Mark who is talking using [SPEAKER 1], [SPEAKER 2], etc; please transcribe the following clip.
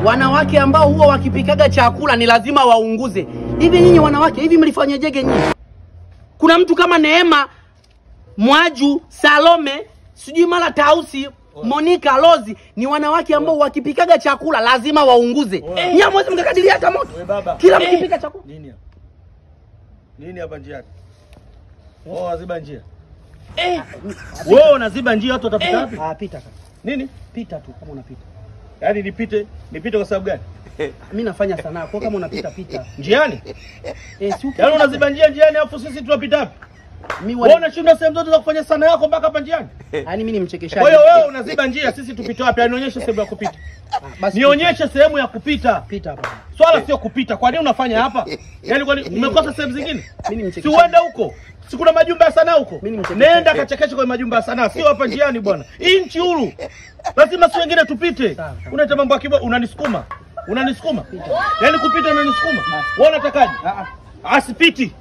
[SPEAKER 1] wanawake ambao huwa wakipikaga chakula ni lazima waunguze. Hivi nyinyi wanawake, hivi mlifanyajege nyinyi? Kuna mtu kama Neema, Mwaju, Salome, sijui mara Tausi, Monica, Lozi ni wanawake ambao wakipikaga chakula lazima waunguze. Nyinyi hamwezi mkakadiria hata moto.
[SPEAKER 2] We baba.
[SPEAKER 1] Kila mkipika chakula.
[SPEAKER 2] Nini hapa? Nini hapa njiani? Wao waziba njia.
[SPEAKER 1] Eh,
[SPEAKER 2] Wewe unaziba njia watu watapita wapi?
[SPEAKER 1] ah, pita kaka.
[SPEAKER 2] Nini?
[SPEAKER 1] Pita tu kama unapita.
[SPEAKER 2] Yaani nipite, nipite kwa sababu gani?
[SPEAKER 1] Mimi nafanya sanaa, kwa kama unapita pita.
[SPEAKER 2] Njiani?
[SPEAKER 1] Eh, si
[SPEAKER 2] Yaani unaziba njia njiani afu sisi tunapita wapi?
[SPEAKER 1] mimi
[SPEAKER 2] Wewe
[SPEAKER 1] wale,
[SPEAKER 2] unashinda sehemu zote za kufanya sana yako mpaka hapa njiani.
[SPEAKER 1] yani mimi ni mchekeshaji.
[SPEAKER 2] Kwa hiyo wewe unaziba njia sisi tupite wapi? Yaani nionyeshe sehemu ya kupita.
[SPEAKER 1] Ah, basi
[SPEAKER 2] Nionyeshe sehemu ya kupita.
[SPEAKER 1] pita hapa.
[SPEAKER 2] Swala sio kupita. Kwa nini unafanya hapa? Yaani kwa nini umekosa sehemu zingine?
[SPEAKER 1] Mimi ni
[SPEAKER 2] Si
[SPEAKER 1] mchekeshaji.
[SPEAKER 2] uende huko. Si kuna majumba ya sanaa huko?
[SPEAKER 1] Mimi ni mchekeshaji.
[SPEAKER 2] Nenda kachekeshe kwenye majumba ya sanaa, sio hapa njiani bwana. Hii nchi huru. Lazima si wengine tupite.
[SPEAKER 1] Sawa, sawa.
[SPEAKER 2] Unaita mambo ya kibo, unanisukuma. Unanisukuma. Yaani kupita unanisukuma. Wewe unatakaje?
[SPEAKER 1] Ah, ah.
[SPEAKER 2] Asipiti.